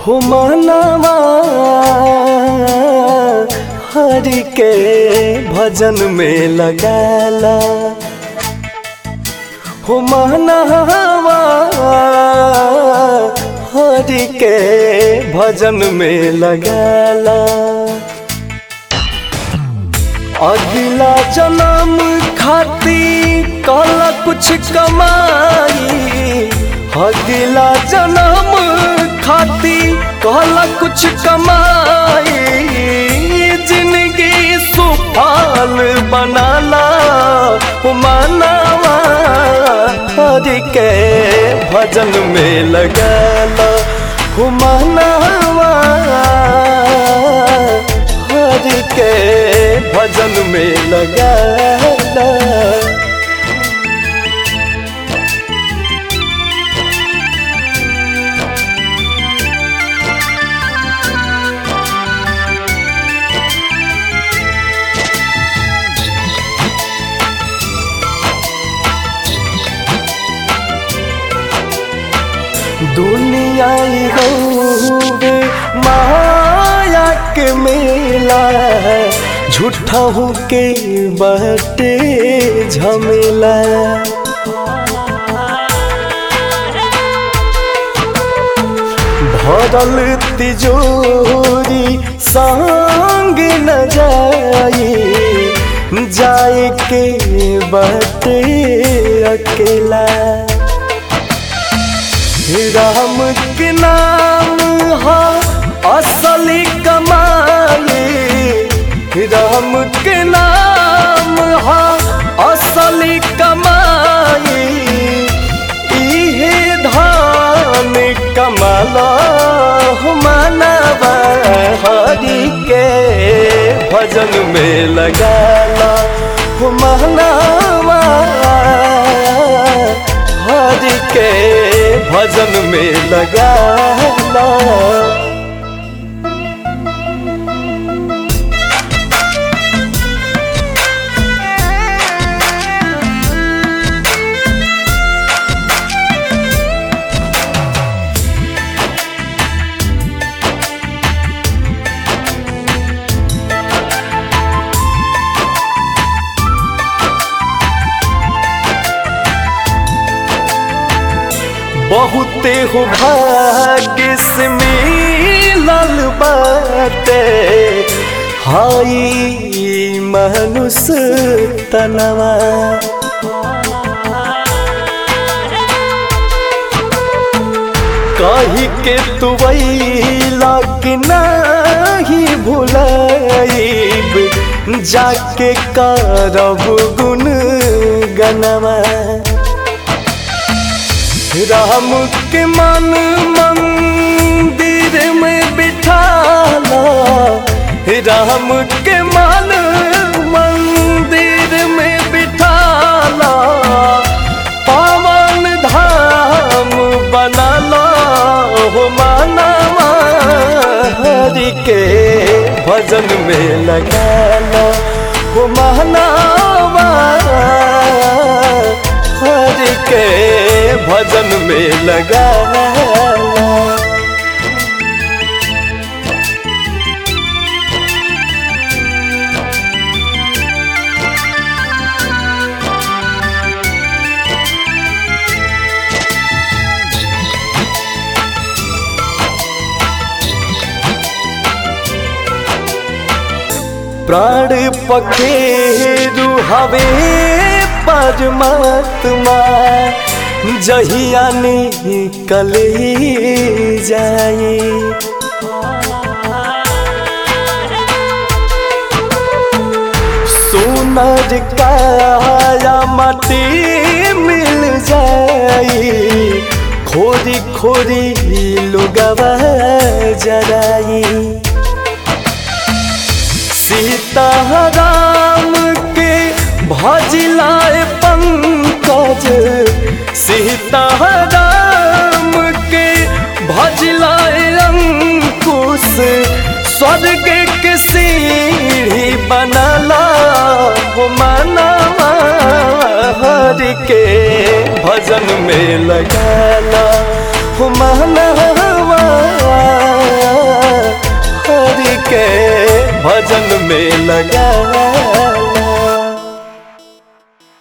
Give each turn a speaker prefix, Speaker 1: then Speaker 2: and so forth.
Speaker 1: हो मनवा हरि के भजन में लगाला हो मनवा हरि के भजन में लगाला अगला जन्म खाती कल कुछ कमाई अगला जन्म खाती कल कुछ कमाई जिंदगी सुफल बनाला मनावा हरि के भजन में लगाला मनावा हरि के भजन में लगाला दुनिया गौवे माया के मेला झूठा हो के बटे झमेला भरल तिजोरी संग न जाई जाए के बटे अकेला राम के नाम हा असली कमाई राम के नाम हा असली कमाई इहे धान कमाला मानवा हरि के भजन में लगाला मानवा हरि के भजन में लगाला बहुते हो भाग्य से मिलल बाटे हाई मनुष्य तनवा कही के तू कि नहीं भुलाइब जाके करब गुन गनवा राम के मन मंदिर में बिठाला राम के मन मंदिर में बिठाला पावन धाम बनाला हो मानवा हरि के भजन में लगाला हो मानवा हरि के भजन में लगाला प्राण पखेरु हवे परमात्मा जहिया निकल जाए सोनर काया माटी मिल जाई खोरी खोरी लुगवा जराई सीताराम के भजिलाए पंकज सीताराम के भजिलाए अंकुश स्वर्ग के सीढ़ी बनला हो मनवा हरि के भजन में लगाला हो मनवा के भजन में लगा